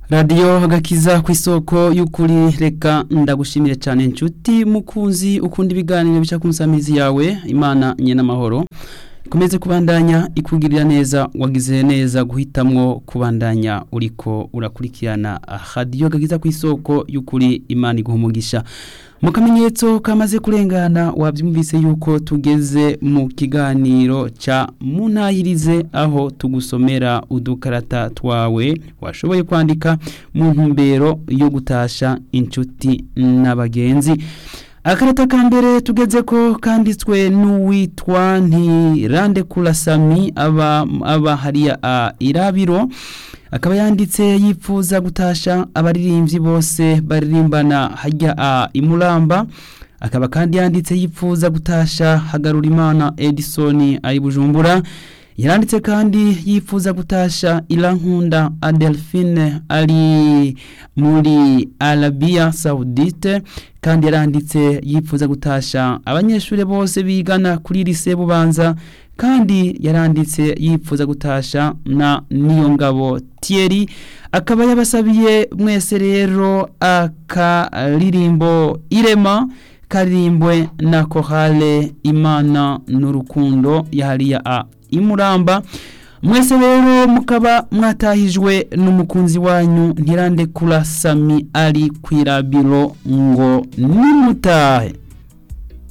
radiyo agakiza ku isoko y'ukuri reka ndagushimire cyane inshuti mukunzi ukunda ibiganiro bica ku nsamizi yawe imana nye n'amahoro ikomeze kubandanya ikugirira neza wagize neza guhitamwo kubandanya uriko urakurikirana radiyo agakiza ku isoko y'ukuri imana iguha umugisha mu kamenyetso kamaze kurengana wabyumvise yuko tugeze mu kiganiro cya munahirize aho tugusomera udukarata twawe washoboye kwandika mu ntumbero yo gutasha inshuti n'abagenzi akarata ka mbere tugeze ko kanditswe n'uwitwa ntirande kurasami aba aba hariya a irabiro akaba yanditse yifuza gutasha abaririmbyi bose baririmbana hajya a imuramba akaba kandi yanditse yifuza gutasha hagarura imana edison ari bujumbura yaranditse kandi yifuza gutasha irankunda adelphine ari muri arabiya saudite kandi yaranditse yifuza gutasha abanyeshuri bose bigana kuri lise bubanza kandi yaranditse yifuza gutasha na niyo ngabo Thierry akaba yabasabiye mwese rero akaririmbo irema karirimbwe na korale imana n'urukundo yahariya a imuramba mwese rero mukaba mwatahijwe n'umukunzi wanyu ntirande kura sami ari kwirabiro ngo nimutahe